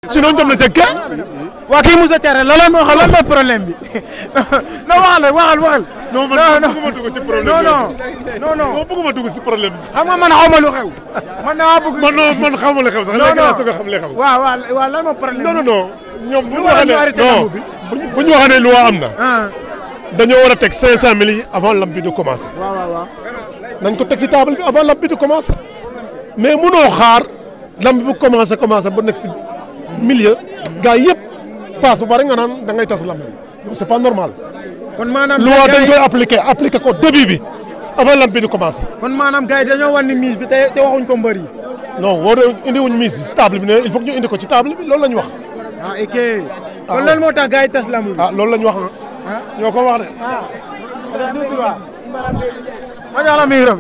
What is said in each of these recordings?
sinon jom na jeg ke waa kii Moussa Thiaré la lan moo xam lan mooy problème bi non waxal rek waxal waxal. non man non bëgguma dugg ci problème non bi non non non non bëgguma dugg si problème bi xam nga man xaw ma lu xew. man damaa bëgg. man non man xamuma li xew sax léegi laa soog a xam li xew waaw waaw waaw lan moo problème non non non ñoom bu Lu ñu waral waxee ñu arrêté ne non lamb bi? bu- bu ñu waxee ne loi am na ah dañoo war a teg 500000 yi avant lamb bi di commencer waaw waaw waaw. nañ ko teg si table bi avant lamb bi di commencer mais munoo xaar lamb bi bu commencer commencer ba nekk si milieu gars yëpp passe ba pare nga naan da ngay tas lamb bi non c'est pas normal kon maanaam. loi gars dañ yi- koy appliquer appliquer ko début bi avant lamb bi di commencer kon maanaam gars yi dañoo wan ni mise bi te te waxuñ ko mbër yi. non woo indi wuñ mise bi si table bi ne il faut que ñu indi ko ci table bi loolu la ñu wax ah ok. kon lan moo tax gars yi tas lamb bi. ah loolu la ñu wax ah ñoo ko wax de ah. tout droit. ma jox la micro bi.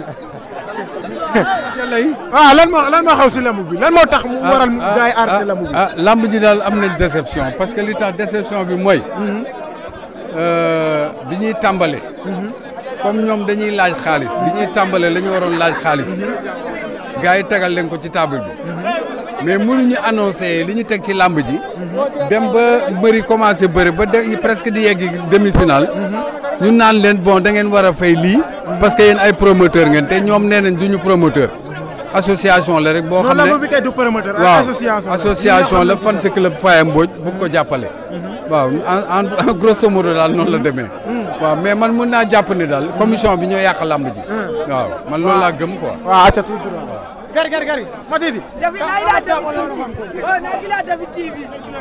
waaw lan moo lan moo xaw si lamb bi lan moo tax mu waral mu gars yi arrêté lamb bi. ah lamb ji daal am nañ déception parce que li tax déception bi mooy euh, bi ñuy tàmbale comme ñoom dañuy laaj xaalis bi ñuy tàmbale la ñu waroon laaj xaalis gars yi tegal leen ko ci table bi mais mënuñu annoncé li ñu teg ci lamb ji dem ba mbëri commencé bëri ba de presque di yegg demi finale ñu naan leen bon da ngeen war a fay lii parce que yéen ay promoteur ngeen te ñoom nee nañ duñu promoteur association la rek boo non xam ne lamb bi kay du promoteur. ay waaw association la. association la fan si club Faye Mbodj bu ko jàppale. waaw en en grosso modo daal noonu la demee. waaw mais man mun naa jàpp ne daal commission bi ñoo yàq lamb ji. waaw man loolu laa gëm quoi. waaw acca tout droit. gari gari gari Matidi. David Naila David TV. Oh, Naila David TV.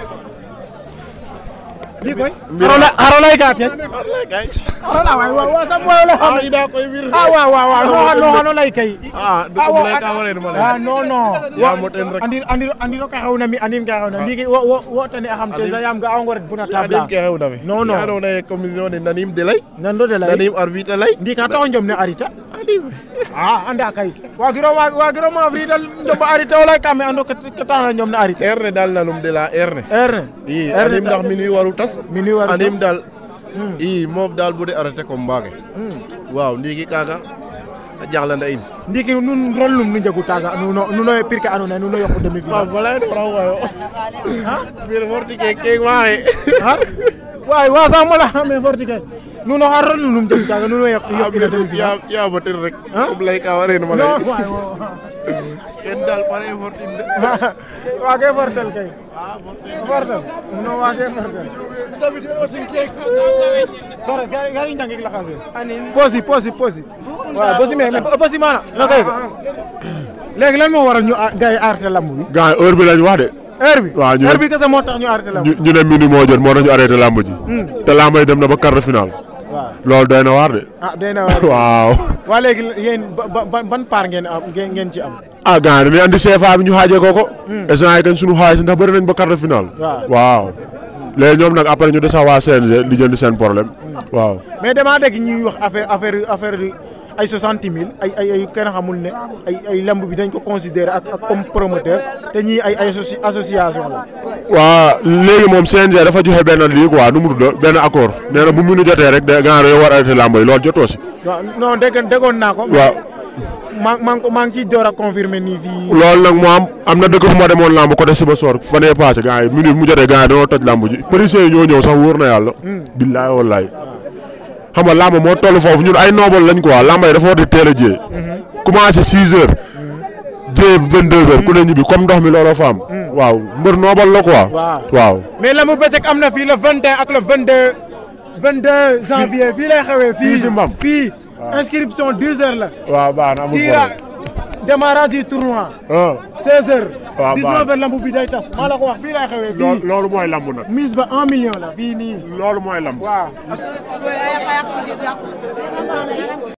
lii koy. xarola xarola yi kaa ten. xarola waay waaw waaw sax mooy la xam. ida koy wir ah waaw waaw waaw no no xano lay kay. ah du ah ko waaw lay ka waree ma ah lay non non. yaa mo ten rek andir andir andiro ka xawna mi andim ka xawna ndiki wo wo wo tane axam te sa yam ga a ngoret buna adim tabla ke xew na fi Non, non. ando naye commission ne nanim de lay nan do de lay nanim arbitre lay ndika to njom ne arita adim ah anda kay wagiro wagiro ma fridal ndomba arita wala kame ando ka taxna njom ne arita erne dal nanum de la erne erne i anim ndax minuit waru tas Minuit waru tas. anim dal i moof dal bu de arrêté comme mbaage waaw ndiki kaga a jaxlanda in ndiki nun rôle num nu njegu taga nuno nuno ye pir ke ando naye nuno yoqu demi waaw final balay no raw wayo bir forti ke ke waxe har waay wa sax mola me forti ke nuno xa rôle num njegu taga nuno yoqu yoqina demi final ya ya boten rek Ah? comme lay ka waree ma non lay waay ken dal pare fortin de waage fortel kay fortel no waage fortel Torres gari gari njangik lakase posi posi posi waaw posi me posi mana no kay léegi lan moo waral ñu gars yi arrêté lamb bi gars yi heure bi lañ wax de heure bi waaw, ñu- heure bi kese moo tax ñu arrêté lamb ñu ñu ne minuit moo jot moo tax ñu arrêté lamb ji te lamb yi dem na ba quart de finale waaw loolu doy na waar de ah day na waar waaw waa léegi yéen ba- ba- ban part ngeen am ngeen ngeen ci am ah gars yi dañuy andi CFA bi ñu xaajee ko ko instant yi kañ suñu xaalis ndax bëri nañ ba quart de finale Waaw. waaw léegi ñoom nag après ñu des waa CNG li jënd seen problème waaw mais damaa dégg ñuy wax affaire affaire affaire ay soixante mille ay ay ay kenn xamul ne ay ay lamb bi dañ ko considérer ak ak comme promoteur te ñii ay ay associ- association la waa léegi moom CNG dafa joxe benn lii quoi nu mu tudd benn accord nee na bu mu nu jotee rek de gars yi dañoo war a arrêté lamb yi loolu jotoo si waaw non dégg déggoon naa ko. waaw maa maa ngi ko maa ngi ciy door a confirmer nii fii. loolu nag mu am am na dëkk fu ma demoon lamb côté Sibassor fan yee passé gars yi minute mu jotee gars yi dañoo toj lamb ji policiers yi ñoo ñëw sax wóor na yàlla billaay wallaay xam nga lamb moo toll foofu ñun ay noobal lañ quoi lamb yi dafa war di teel a jiyee commencé 6 heures jiyee 22 heures ku ne ñibbi comme ndox mi looloo fa am waaw mbër noobal la quoi Waaw. waaw mais lamb bëccëg am na fii le 21 ak le 22 22 janvier fii lay xewee. fii si Mbam. fii inscription 10 heures la. waaw baax na amul tira démarrage du tournoi. ah 16 heures. Waaw, 19 heures lamb bi day tas maa la ko wax fii lay xewee. loolu fii loolu mooy lamb nag mise ba 1 million la fii nii. loolu mooy lamb waaw.